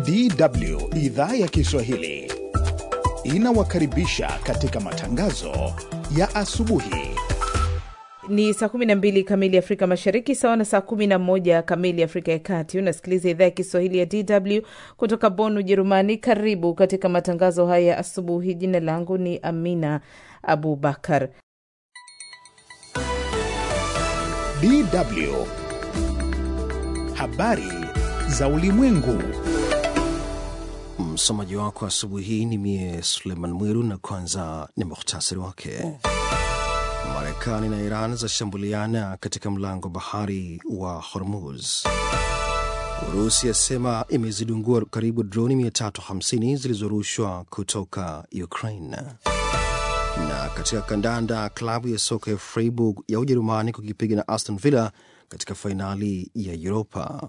DW idhaa ya Kiswahili inawakaribisha katika matangazo ya asubuhi. Ni saa 12 kamili Afrika Mashariki, sawa na saa 11 kamili Afrika ya Kati. Unasikiliza idhaa ya Kiswahili ya DW kutoka Bonn, Ujerumani. Karibu katika matangazo haya ya asubuhi. Jina langu ni Amina Abubakar. DW habari za ulimwengu. Msomaji wako asubuhi hii ni mie Suleiman Mwiru, na kwanza ni muhtasari wake. Marekani na Iran zashambuliana katika mlango bahari wa Hormuz. Urusi yasema imezidungua karibu droni 350 zilizorushwa kutoka Ukraine. Na katika kandanda, klabu ya soka ya Freiburg ya Ujerumani kukipiga na Aston Villa katika fainali ya Europa.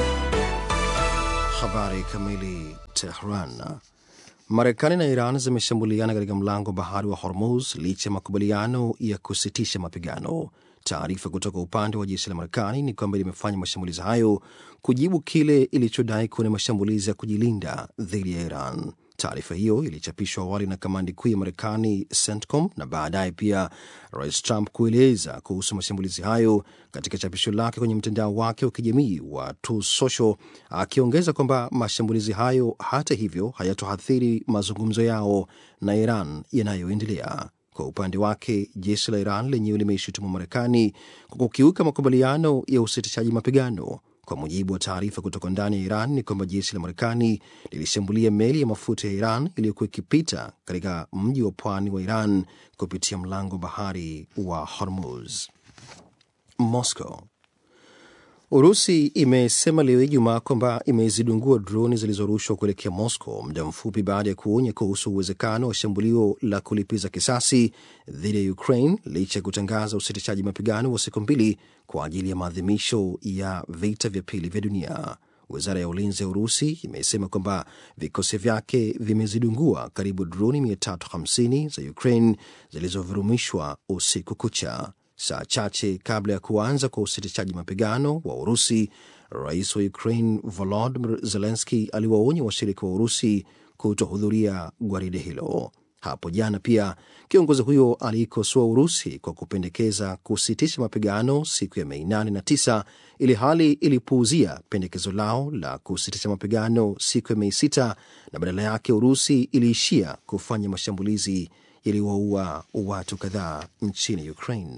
Habari kamili. Tehran. Marekani na Iran zimeshambuliana katika mlango bahari wa Hormuz licha ya makubaliano ya kusitisha mapigano. Taarifa kutoka upande wa jeshi la Marekani ni kwamba limefanya mashambulizi hayo kujibu kile ilichodai kuwa ni mashambulizi ya kujilinda dhidi ya Iran. Taarifa hiyo ilichapishwa awali na kamandi kuu ya Marekani, CENTCOM, na baadaye pia Rais Trump kueleza kuhusu mashambulizi hayo katika chapisho lake kwenye mtandao wake wa kijamii wa Truth Social, akiongeza kwamba mashambulizi hayo hata hivyo hayatoathiri mazungumzo yao na Iran yanayoendelea. Kwa upande wake jeshi la Iran lenyewe limeishutumu Marekani kwa kukiuka makubaliano ya usitishaji mapigano. Kwa mujibu wa taarifa kutoka ndani ya Iran ni kwamba jeshi la Marekani lilishambulia meli ya mafuta ya Iran iliyokuwa ikipita katika mji wa pwani wa Iran kupitia mlango bahari wa Hormuz. Moscow. Urusi imesema leo Ijumaa kwamba imezidungua droni zilizorushwa kuelekea Moscow muda mfupi baada ya kuonya kuhusu uwezekano wa shambulio la kulipiza kisasi dhidi ya Ukraine licha ya kutangaza usitishaji mapigano wa siku mbili kwa ajili ya maadhimisho ya vita vya pili vya dunia. Wizara ya ulinzi ya Urusi imesema kwamba vikosi vyake vimezidungua karibu droni 350 za Ukraine zilizovurumishwa usiku kucha. Saa chache kabla ya kuanza kwa usitishaji mapigano wa Urusi, rais wa Ukraine Volodymyr Zelensky aliwaonya washirika wa Urusi kutohudhuria gwaride hilo. Hapo jana pia kiongozi huyo aliikosoa Urusi kwa kupendekeza kusitisha mapigano siku ya Mei 8 na 9 ili hali ilipuuzia pendekezo lao la kusitisha mapigano siku ya Mei 6 na badala yake Urusi iliishia kufanya mashambulizi yaliwaua watu kadhaa nchini Ukraine.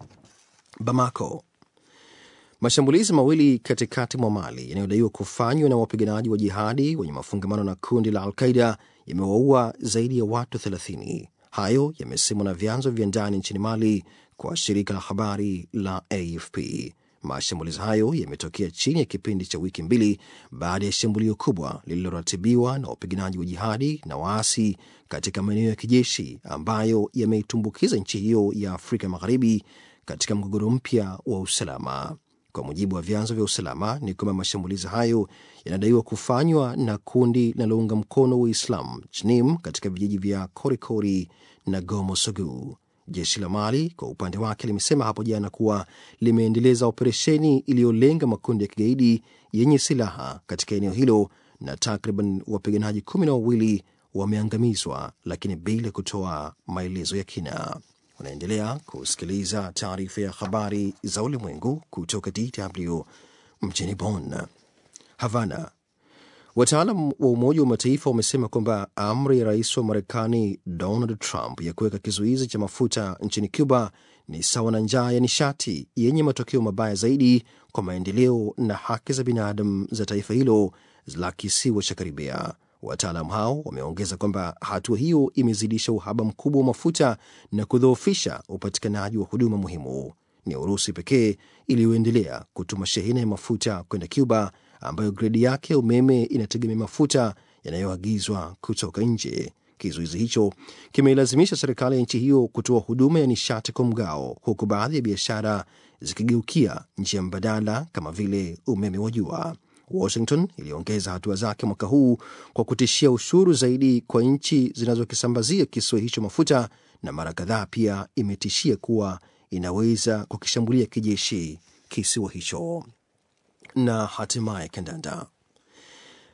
Bamako. Mashambulizi mawili katikati mwa Mali yanayodaiwa kufanywa na wapiganaji wa jihadi wenye mafungamano na kundi la Alqaida yamewaua zaidi ya watu 30. Hayo yamesemwa na vyanzo vya ndani nchini Mali kwa shirika la habari la AFP. Mashambulizi hayo yametokea chini ya kipindi cha wiki mbili baada ya shambulio kubwa lililoratibiwa na wapiganaji wa jihadi na waasi katika maeneo ya kijeshi ambayo yameitumbukiza nchi hiyo ya Afrika Magharibi katika mgogoro mpya wa usalama. Kwa mujibu wa vyanzo vya usalama, ni kwamba mashambulizi hayo yanadaiwa kufanywa na kundi linalounga mkono Uislamu JNIM katika vijiji vya Korikori na Gomo Sogu. Jeshi la Mali kwa upande wake limesema hapo jana kuwa limeendeleza operesheni iliyolenga makundi ya kigaidi yenye silaha katika eneo hilo na takriban wapiganaji kumi na wawili wameangamizwa, lakini bila kutoa maelezo ya kina. Unaendelea kusikiliza taarifa ya habari za ulimwengu kutoka DW mjini Bonn. Havana. Wataalam wa Umoja wa Mataifa wamesema kwamba amri ya rais wa Marekani Donald Trump ya kuweka kizuizi cha mafuta nchini Cuba ni sawa na njaa ya nishati yenye matokeo mabaya zaidi kwa maendeleo na haki za binadamu za taifa hilo la kisiwa cha Karibia. Wataalam hao wameongeza kwamba hatua hiyo imezidisha uhaba mkubwa wa mafuta na kudhoofisha upatikanaji wa huduma muhimu. Ni Urusi pekee iliyoendelea kutuma shehena ya mafuta kwenda Cuba, ambayo gredi yake ya umeme inategemea mafuta yanayoagizwa kutoka nje. Kizuizi hicho kimeilazimisha serikali ya nchi hiyo kutoa huduma ya nishati kwa mgao, huku baadhi ya biashara zikigeukia njia mbadala kama vile umeme wa jua. Washington iliongeza hatua zake mwaka huu kwa kutishia ushuru zaidi kwa nchi zinazokisambazia kisiwa hicho mafuta, na mara kadhaa pia imetishia kuwa inaweza kukishambulia kijeshi kisiwa hicho. Na hatimaye kandanda.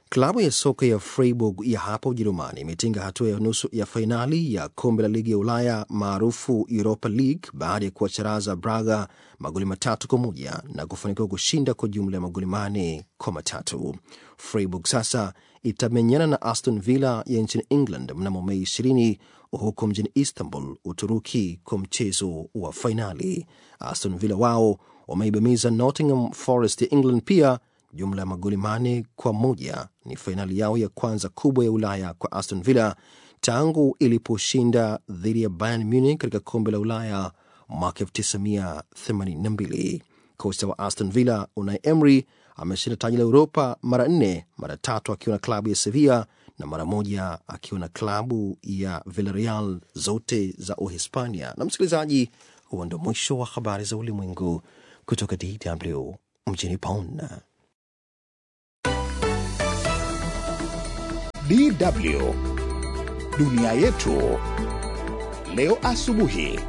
Klabu ya soka ya Freiburg ya hapa Ujerumani imetinga hatua ya nusu ya fainali ya kombe la ligi ya Ulaya maarufu Europa League baada ya kuwacharaza Braga magoli matatu kwa moja na kufanikiwa kushinda kwa jumla ya magoli mane kwa matatu. Freiburg sasa itamenyana na Aston Villa ya nchini England mnamo Mei 20 huko mjini Istanbul, Uturuki, kwa mchezo wa fainali. Aston Villa wao wameibamiza Nottingham Forest ya England pia jumla ya magoli mane kwa moja. Ni fainali yao ya kwanza kubwa ya Ulaya kwa Aston Villa tangu iliposhinda dhidi ya Bayern Munich katika kombe la Ulaya mwaka 1982. Kocha wa Aston Villa Unai Emery ameshinda taji la Uropa mara nne, mara tatu akiwa na klabu ya Sevilla na mara moja akiwa na klabu ya Villarreal, zote za Uhispania. Na msikilizaji, huo ndo mwisho wa habari za ulimwengu kutoka DW mjini Bonn. DW dunia yetu leo asubuhi.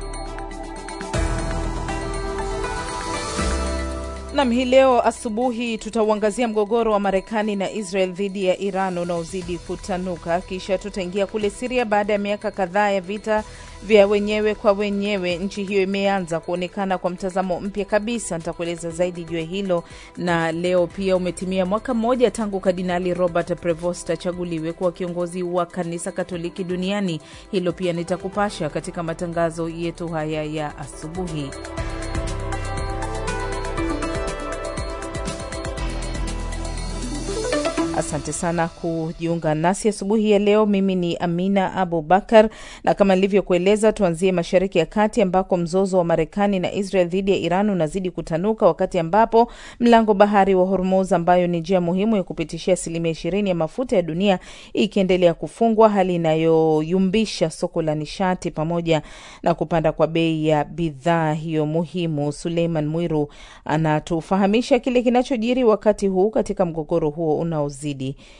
Nam, hii leo asubuhi tutauangazia mgogoro wa Marekani na Israel dhidi ya Iran unaozidi kutanuka, kisha tutaingia kule Siria. Baada ya miaka kadhaa ya vita vya wenyewe kwa wenyewe, nchi hiyo imeanza kuonekana kwa mtazamo mpya kabisa. Nitakueleza zaidi juu ya hilo, na leo pia umetimia mwaka mmoja tangu Kardinali Robert Prevost achaguliwe kuwa kiongozi wa kanisa Katoliki duniani. Hilo pia nitakupasha katika matangazo yetu haya ya asubuhi. Asante sana kujiunga nasi asubuhi ya leo. Mimi ni Amina Abu Bakar, na kama nilivyokueleza, tuanzie Mashariki ya Kati ambako mzozo wa Marekani na Israel dhidi ya Iran unazidi kutanuka, wakati ambapo mlango bahari wa Hormuz, ambayo ni njia muhimu ya kupitishia asilimia ishirini ya mafuta ya dunia, ikiendelea kufungwa, hali inayoyumbisha soko la nishati pamoja na kupanda kwa bei ya bidhaa hiyo muhimu. Suleiman Mwiru anatufahamisha kile kinachojiri wakati huu katika mgogoro huo unaozidi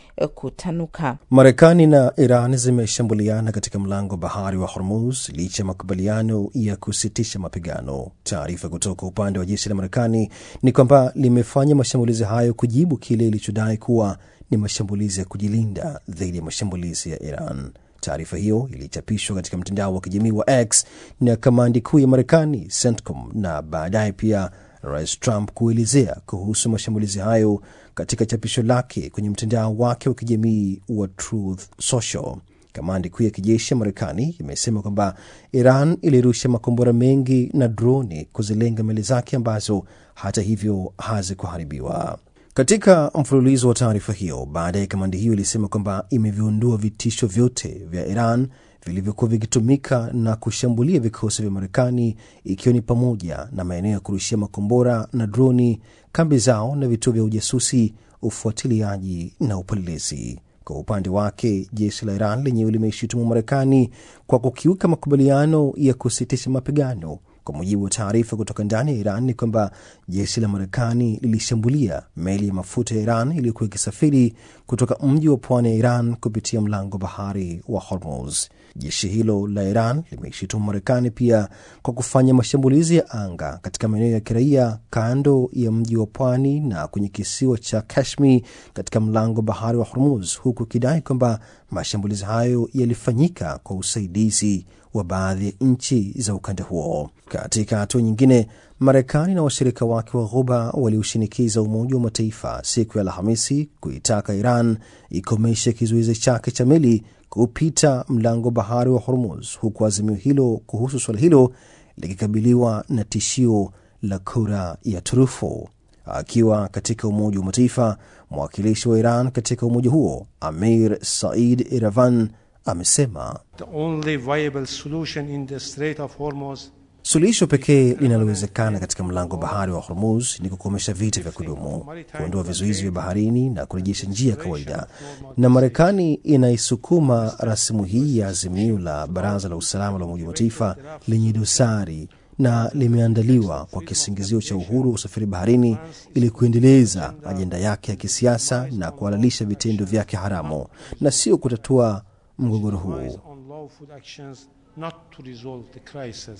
kutanuka. Marekani na Iran zimeshambuliana katika mlango bahari wa Hormuz licha ya makubaliano ya kusitisha mapigano. Taarifa kutoka upande wa jeshi la Marekani ni kwamba limefanya mashambulizi hayo kujibu kile ilichodai kuwa ni mashambulizi ya kujilinda dhidi ya mashambulizi ya Iran. Taarifa hiyo ilichapishwa katika mtandao wa kijamii wa X na kamandi kuu ya Marekani, CENTCOM, na baadaye pia Rais Trump kuelezea kuhusu mashambulizi hayo katika chapisho lake kwenye mtandao wake wa kijamii wa Truth Social. Kamandi kuu ya kijeshi ya Marekani imesema kwamba Iran ilirusha makombora mengi na droni kuzilenga meli zake ambazo hata hivyo hazikuharibiwa. Katika mfululizo wa taarifa hiyo, baadaye kamandi hiyo ilisema kwamba imeviondoa vitisho vyote vya Iran vilivyokuwa vikitumika na kushambulia vikosi vya Marekani, ikiwa ni pamoja na maeneo ya kurushia makombora na droni, kambi zao na vituo vya ujasusi, ufuatiliaji na upelelezi. Kwa upande wake, jeshi la Iran lenyewe limeishutumu Marekani kwa kukiuka makubaliano ya kusitisha mapigano. Kwa mujibu wa taarifa kutoka ndani ya Iran ni kwamba jeshi la Marekani lilishambulia meli ya mafuta ya Iran iliyokuwa ikisafiri kutoka mji wa pwani ya Iran kupitia mlango bahari wa Hormuz. Jeshi hilo la Iran limeishutumu Marekani pia kwa kufanya mashambulizi ya anga katika maeneo ya kiraia kando ya mji wa pwani na kwenye kisiwa cha Kashmir katika mlango bahari wa Hormuz, huku ikidai kwamba mashambulizi hayo yalifanyika kwa usaidizi wa baadhi ya nchi za ukanda huo. Katika hatua nyingine, Marekani na washirika wake wa Ghuba waliushinikiza Umoja wa Mataifa siku ya Alhamisi kuitaka Iran ikomeshe kizuizi chake cha meli kupita mlango bahari wa Hormuz, huku azimio hilo kuhusu suala hilo likikabiliwa na tishio la kura ya turufu. Akiwa katika Umoja wa Mataifa, mwakilishi wa Iran katika umoja huo Amir Said Iravan amesema suluhisho pekee linalowezekana katika mlango bahari wa Hormuz ni kukomesha vita vya kudumu, kuondoa vizuizi vya baharini na kurejesha njia ya kawaida. Na Marekani inaisukuma rasimu hii ya azimio la Baraza la Usalama la Umoja wa Mataifa lenye dosari na limeandaliwa kwa kisingizio cha uhuru wa usafiri baharini ili kuendeleza ajenda yake ya kisiasa na kuhalalisha vitendo vyake haramu na sio kutatua mgogoro huu.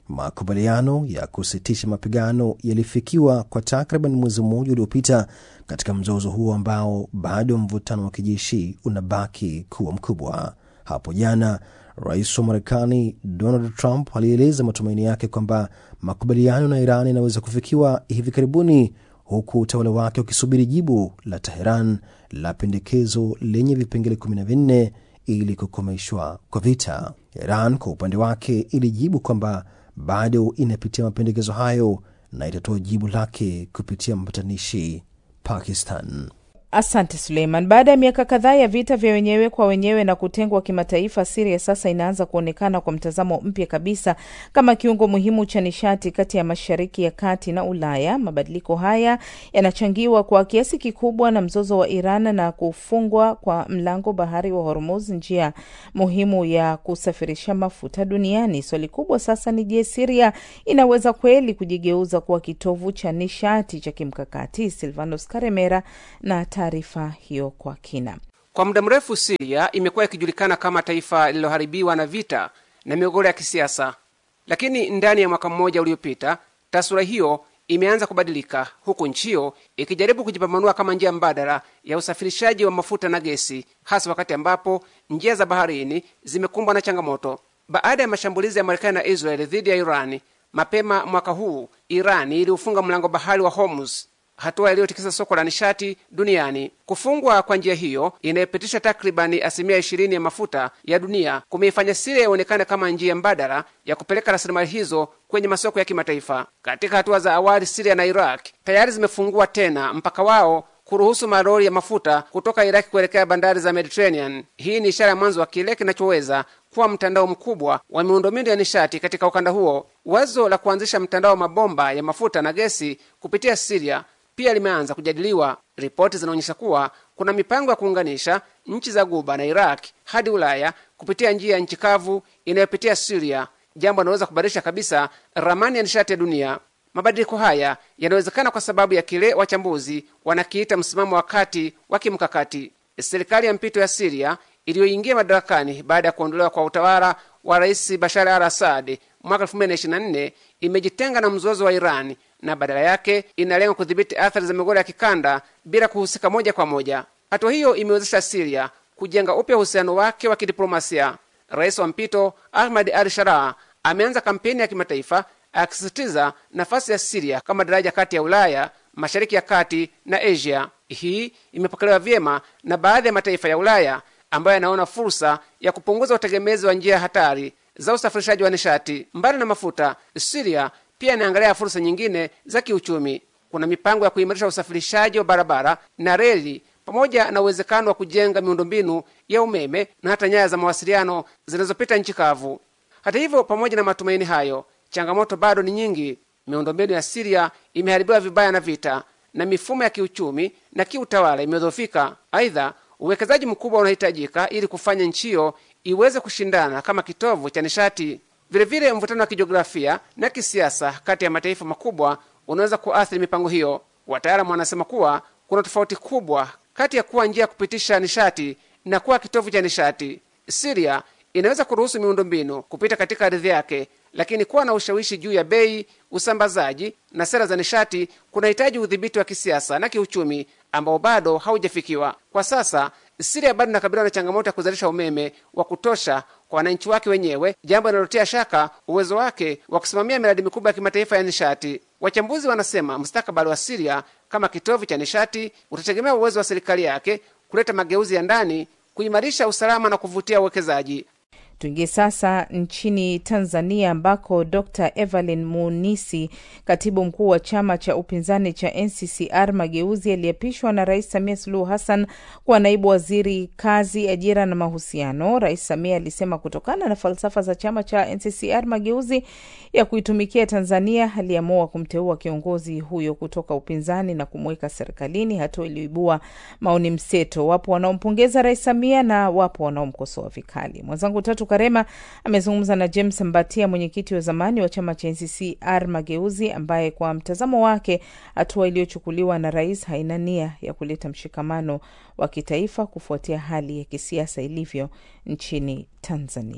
Makubaliano ya kusitisha mapigano yalifikiwa kwa takriban mwezi mmoja uliopita katika mzozo huo ambao bado mvutano wa kijeshi unabaki kuwa mkubwa. Hapo jana rais wa Marekani Donald Trump alieleza matumaini yake kwamba makubaliano na Iran yanaweza kufikiwa hivi karibuni, huku utawala wake ukisubiri jibu la Teheran la pendekezo lenye vipengele kumi na vinne ili kukomeshwa kwa vita. Iran kwa upande wake ilijibu kwamba bado inapitia mapendekezo hayo na itatoa jibu lake kupitia mpatanishi Pakistan. Asante Suleiman. Baada ya miaka kadhaa ya vita vya wenyewe kwa wenyewe na kutengwa kimataifa, Siria sasa inaanza kuonekana kwa mtazamo mpya kabisa kama kiungo muhimu cha nishati kati ya Mashariki ya Kati na Ulaya. Mabadiliko haya yanachangiwa kwa kiasi kikubwa na mzozo wa Iran na kufungwa kwa mlango bahari wa Hormuz, njia muhimu ya kusafirisha mafuta duniani. Swali kubwa sasa ni je, Siria inaweza kweli kujigeuza kuwa kitovu cha nishati cha kimkakati? Silvanos Karemera na taarifa hiyo kwa kina. Kwa muda mrefu Siria imekuwa ikijulikana kama taifa lililoharibiwa na vita na migogoro ya kisiasa, lakini ndani ya mwaka mmoja uliopita taswira hiyo imeanza kubadilika, huku nchi hiyo ikijaribu kujipambanua kama njia mbadala ya usafirishaji wa mafuta na gesi, hasa wakati ambapo njia za baharini zimekumbwa na changamoto baada ya mashambulizi ya Marekani na Israeli dhidi ya Irani. Mapema mwaka huu Irani iliufunga mlango bahari wa Hormuz, hatua iliyotikisa soko la nishati duniani. Kufungwa kwa njia hiyo inayopitisha takribani asilimia ishirini ya mafuta ya dunia kumeifanya Siria ionekane kama njia mbadala ya kupeleka rasilimali hizo kwenye masoko ya kimataifa. Katika hatua za awali, Siria na Iraq tayari zimefungua tena mpaka wao kuruhusu malori ya mafuta kutoka Iraki kuelekea bandari za Mediterranean. Hii ni ishara ya mwanzo wa kile kinachoweza kuwa mtandao mkubwa wa miundombinu ya nishati katika ukanda huo. Wazo la kuanzisha mtandao wa mabomba ya mafuta na gesi kupitia Siria pia limeanza kujadiliwa. Ripoti zinaonyesha kuwa kuna mipango ya kuunganisha nchi za Guba na Iraq hadi Ulaya kupitia njia ya nchi kavu inayopitia Siria, jambo linaloweza kubadilisha kabisa ramani ya nishati ya dunia. Mabadiliko haya yanawezekana kwa sababu ya kile wachambuzi wanakiita msimamo wa kati wa kimkakati. Serikali ya mpito ya Siria iliyoingia madarakani baada ya kuondolewa kwa utawala wa Rais Bashar al Assad mwaka 2024 imejitenga na mzozo wa Irani na badala yake inalenga kudhibiti athari za migogoro ya kikanda bila kuhusika moja kwa moja. Hatua hiyo imewezesha Siria kujenga upya uhusiano wake wa kidiplomasia. Rais wa mpito Ahmad al Sharaa ameanza kampeni ya kimataifa akisisitiza nafasi ya Siria kama daraja kati ya Ulaya, Mashariki ya Kati na Asia. Hii imepokelewa vyema na baadhi ya mataifa ya Ulaya ambayo yanaona fursa ya kupunguza utegemezi wa njia hatari za usafirishaji wa nishati. Mbali na mafuta, Siria pia inaangalia fursa nyingine za kiuchumi. Kuna mipango ya kuimarisha usafirishaji wa barabara na reli pamoja na uwezekano wa kujenga miundombinu ya umeme na hata nyaya za mawasiliano zinazopita nchi kavu. Hata hivyo, pamoja na matumaini hayo, changamoto bado ni nyingi. Miundombinu ya Siria imeharibiwa vibaya na vita na mifumo ya kiuchumi na kiutawala imedhoofika. Aidha, uwekezaji mkubwa unahitajika ili kufanya nchi hiyo iweze kushindana kama kitovu cha nishati. Vilevile, mvutano wa kijiografia na kisiasa kati ya mataifa makubwa unaweza kuathiri mipango hiyo. Wataalamu wanasema kuwa kuna tofauti kubwa kati ya kuwa njia ya kupitisha nishati na kuwa kitovu cha nishati. Siria inaweza kuruhusu miundombinu kupita katika ardhi yake, lakini kuwa na ushawishi juu ya bei, usambazaji na sera za nishati kunahitaji udhibiti wa kisiasa na kiuchumi ambao bado haujafikiwa kwa sasa. Siria bado inakabiliwa na changamoto ya kuzalisha umeme wa kutosha kwa wananchi wake wenyewe, jambo linalotia shaka uwezo wake wa kusimamia miradi mikubwa ya kimataifa ya nishati. Wachambuzi wanasema mustakabali wa Siria kama kitovu cha nishati utategemea uwezo wa serikali yake kuleta mageuzi ya ndani, kuimarisha usalama na kuvutia uwekezaji. Tuingie sasa nchini Tanzania ambako Dr Evelyn Munisi, katibu mkuu wa chama cha upinzani cha NCCR Mageuzi, aliyeapishwa na Rais Samia Suluhu Hassan kuwa naibu waziri kazi, ajira na mahusiano. Rais Samia alisema kutokana na falsafa za chama cha NCCR Mageuzi ya kuitumikia Tanzania, aliamua kumteua kiongozi huyo kutoka upinzani na kumweka serikalini, hatua iliyoibua maoni mseto. Wapo wanaompongeza Rais Samia na wapo wanaomkosoa vikali. Mwenzangu Tatu Karema amezungumza na James Mbatia, mwenyekiti wa zamani wa chama cha NCCR Mageuzi, ambaye kwa mtazamo wake hatua iliyochukuliwa na rais haina nia ya kuleta mshikamano wa kitaifa kufuatia hali ya kisiasa ilivyo nchini Tanzania.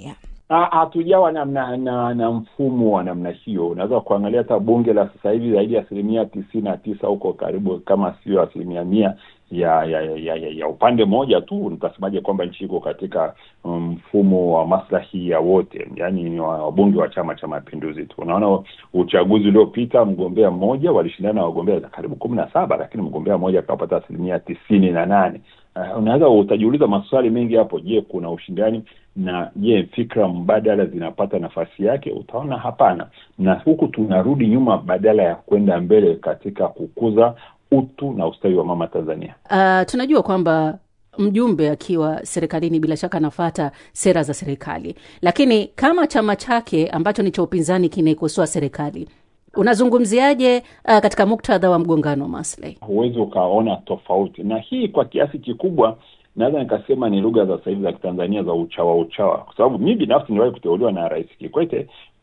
hatujawa na, na, na, na mfumo wa namna hiyo. Unaweza kuangalia hata bunge la sasa hivi zaidi ya asilimia tisini na tisa huko karibu kama sio asilimia mia ya ya, ya, ya ya upande mmoja tu. Nitasemaje kwamba nchi iko katika mfumo um, wa maslahi ya wote, yaani ni wabunge wa Chama cha Mapinduzi tu. Unaona uchaguzi uliopita mgombea mmoja walishindana na wagombea karibu kumi na saba lakini mgombea mmoja akapata asilimia tisini na nane. Uh, unaweza utajiuliza maswali mengi hapo. Je, kuna ushindani na je, fikra mbadala zinapata nafasi yake? Utaona hapana, na huku tunarudi nyuma badala ya kwenda mbele katika kukuza utu na ustawi wa mama Tanzania. Uh, tunajua kwamba mjumbe akiwa serikalini bila shaka anafata sera za serikali, lakini kama chama chake ambacho ni cha upinzani kinaikosoa serikali unazungumziaje uh, katika muktadha wa mgongano wa maslahi? Huwezi ukaona tofauti, na hii kwa kiasi kikubwa naweza nikasema ni lugha za sasa hivi za Kitanzania za uchawa uchawa, kwa sababu mi binafsi niliwahi kuteuliwa na Rais Kikwete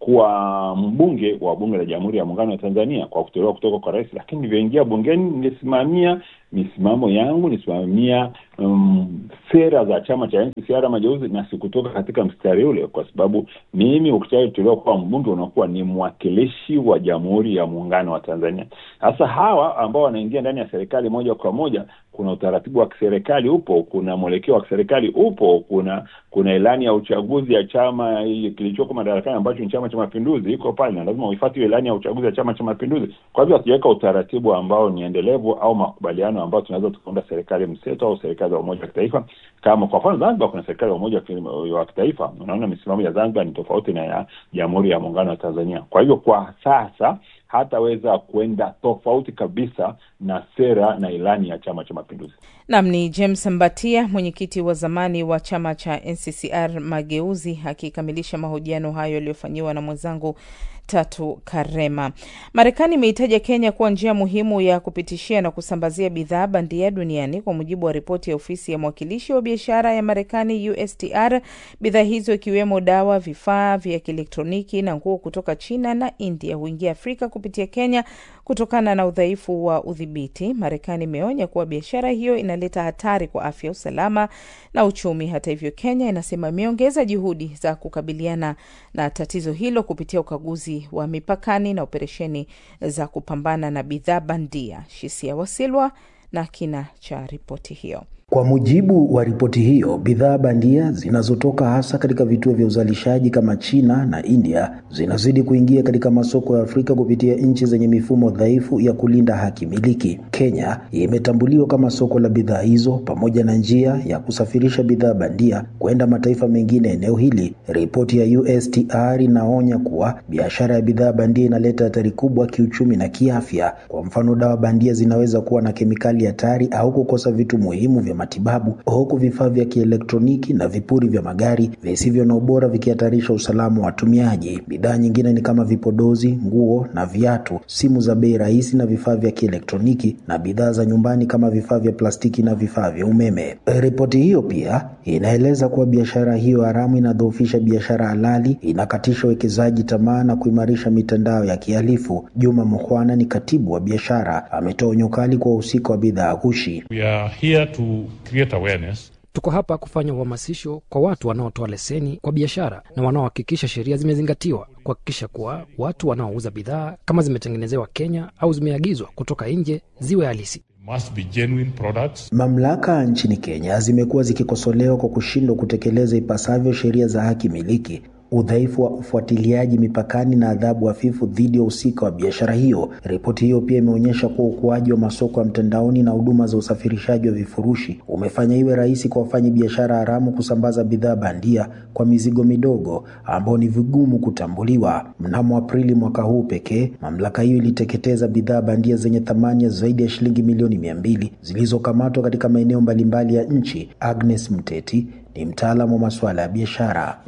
kuwa mbunge wa bunge la Jamhuri ya Muungano wa Tanzania kwa kuteuliwa kutoka kwa rais, lakini nilivyoingia bungeni nilisimamia misimamo yangu, nilisimamia um, sera za chama cha NCCR Mageuzi, na sikutoka katika mstari ule, kwa sababu mimi ukishateuliwa kuwa mbunge unakuwa ni mwakilishi wa Jamhuri ya Muungano wa Tanzania. Sasa hawa ambao wanaingia ndani ya serikali moja kwa moja, kuna utaratibu wa kiserikali upo, kuna mwelekeo wa kiserikali upo, kuna kuna ilani ya uchaguzi ya chama kilichoko madarakani ambacho ni Chama cha Mapinduzi iko pale, na lazima uifuate hiyo ilani ya uchaguzi ya Chama cha Mapinduzi. Kwa hivyo hatujaweka utaratibu ambao ni endelevu au makubaliano ambayo tunaweza tukaunda serikali mseto au serikali ya umoja wa kitaifa. Kama kwa mfano Zanzibar kuna serikali ya umoja wa kitaifa, unaona misimamo ya Zanzibar ni tofauti na ya Jamhuri ya Muungano wa Tanzania. Kwa hivyo kwa sasa hataweza kwenda tofauti kabisa na sera na ilani ya Chama cha Mapinduzi. Nam ni James Mbatia, mwenyekiti wa zamani wa chama cha NCCR Mageuzi, akikamilisha mahojiano hayo yaliyofanyiwa na mwenzangu Tatu Karema. Marekani imeitaja Kenya kuwa njia muhimu ya kupitishia na kusambazia bidhaa bandia duniani kwa mujibu wa ripoti ya ofisi ya mwakilishi wa biashara ya Marekani, USTR. Bidhaa hizo ikiwemo dawa, vifaa vya kielektroniki na nguo kutoka China na India huingia Afrika kupitia Kenya kutokana na udhaifu wa udhibiti. Marekani imeonya kuwa biashara hiyo inaleta hatari kwa afya, usalama na uchumi. Hata hivyo, Kenya inasema imeongeza juhudi za kukabiliana na tatizo hilo kupitia ukaguzi wa mipakani na operesheni za kupambana na bidhaa bandia. Shisia Wasilwa na kina cha ripoti hiyo. Kwa mujibu wa ripoti hiyo, bidhaa bandia zinazotoka hasa katika vituo vya uzalishaji kama China na India zinazidi kuingia katika masoko ya Afrika kupitia nchi zenye mifumo dhaifu ya kulinda haki miliki. Kenya imetambuliwa kama soko la bidhaa hizo pamoja na njia ya kusafirisha bidhaa bandia kwenda mataifa mengine eneo hili. Ripoti ya USTR inaonya kuwa biashara ya bidhaa bandia inaleta hatari kubwa kiuchumi na kiafya. Kwa mfano, dawa bandia zinaweza kuwa na kemikali hatari au kukosa vitu muhimu vya matibabu huku vifaa vya kielektroniki na vipuri vya magari visivyo na ubora vikihatarisha usalama wa watumiaji. Bidhaa nyingine ni kama vipodozi, nguo na viatu, simu za bei rahisi na vifaa vya kielektroniki na bidhaa za nyumbani kama vifaa vya plastiki na vifaa vya umeme. Ripoti hiyo pia inaeleza kuwa biashara hiyo haramu inadhoofisha biashara halali, inakatisha uwekezaji tamaa na kuimarisha mitandao ya kihalifu. Juma Mukhwana ni katibu wa biashara, ametoa onyo kali kwa wahusika wa bidhaa ghushi. We are here to create awareness. Tuko hapa kufanya uhamasisho kwa watu wanaotoa leseni kwa biashara na wanaohakikisha sheria zimezingatiwa, kuhakikisha kuwa watu wanaouza bidhaa kama zimetengenezewa Kenya au zimeagizwa kutoka nje ziwe halisi. Must be genuine products. Mamlaka nchini Kenya zimekuwa zikikosolewa kwa kushindwa kutekeleza ipasavyo sheria za haki miliki udhaifu wa ufuatiliaji mipakani na adhabu hafifu dhidi ya uhusika wa biashara hiyo. Ripoti hiyo pia imeonyesha kuwa ukuaji wa masoko ya mtandaoni na huduma za usafirishaji wa vifurushi umefanya iwe rahisi kwa wafanyi biashara haramu kusambaza bidhaa bandia kwa mizigo midogo ambao ni vigumu kutambuliwa. Mnamo Aprili mwaka huu pekee, mamlaka hiyo iliteketeza bidhaa bandia zenye thamani ya zaidi ya shilingi milioni mia mbili zilizokamatwa katika maeneo mbalimbali ya nchi. Agnes Mteti ni mtaalamu wa masuala ya biashara.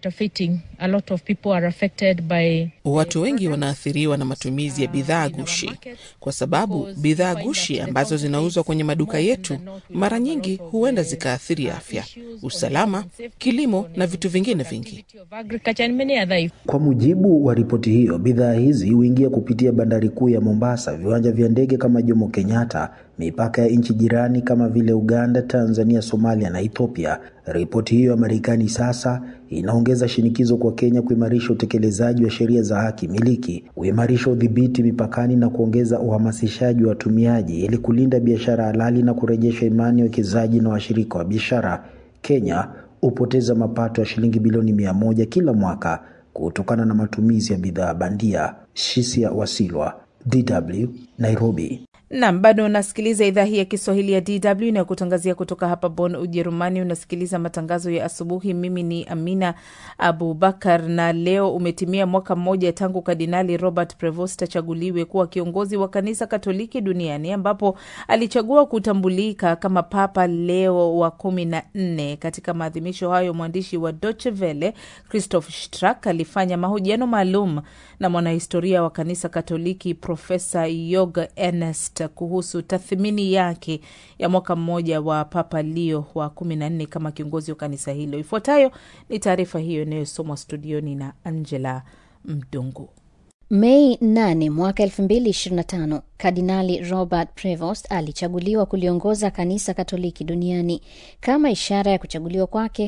Watu wengi wanaathiriwa na matumizi ya bidhaa gushi, kwa sababu bidhaa gushi ambazo zinauzwa kwenye maduka yetu mara nyingi huenda zikaathiri afya, usalama, kilimo na vitu vingine vingi. Kwa mujibu wa ripoti hiyo, bidhaa hizi huingia kupitia bandari kuu ya Mombasa, viwanja vya ndege kama Jomo Kenyatta, mipaka ya nchi jirani kama vile Uganda, Tanzania, Somalia na Ethiopia. Ripoti hiyo ya Marekani sasa inaongeza shinikizo kwa Kenya kuimarisha utekelezaji wa sheria za haki miliki, kuimarisha udhibiti mipakani na kuongeza uhamasishaji wa watumiaji ili kulinda biashara halali na kurejesha imani ya wekezaji na washirika wa biashara. Kenya hupoteza mapato ya shilingi bilioni mia moja kila mwaka kutokana na matumizi ya bidhaa bandia. Shisia Wasilwa, DW, Nairobi. Nam, bado unasikiliza idhaa hii ya Kiswahili ya DW inayokutangazia kutoka hapa Bonn, Ujerumani. Unasikiliza matangazo ya asubuhi. Mimi ni Amina Abubakar, na leo umetimia mwaka mmoja tangu Kardinali Robert Prevost achaguliwe kuwa kiongozi wa kanisa Katoliki duniani, ambapo alichagua kutambulika kama Papa Leo wa kumi na nne. Katika maadhimisho hayo, mwandishi wa Deutsche Welle Christoph Strack alifanya mahojiano maalum na mwanahistoria wa kanisa Katoliki Profesa Jörg Ernst kuhusu tathmini yake ya mwaka mmoja wa Papa Leo wa kumi na nne kama kiongozi wa kanisa hilo. Ifuatayo ni taarifa hiyo inayosomwa studioni na Angela Mdungu. Mei 8 mwaka 2025 Kardinali Robert Prevost alichaguliwa kuliongoza kanisa Katoliki duniani. Kama ishara ya kuchaguliwa kwake,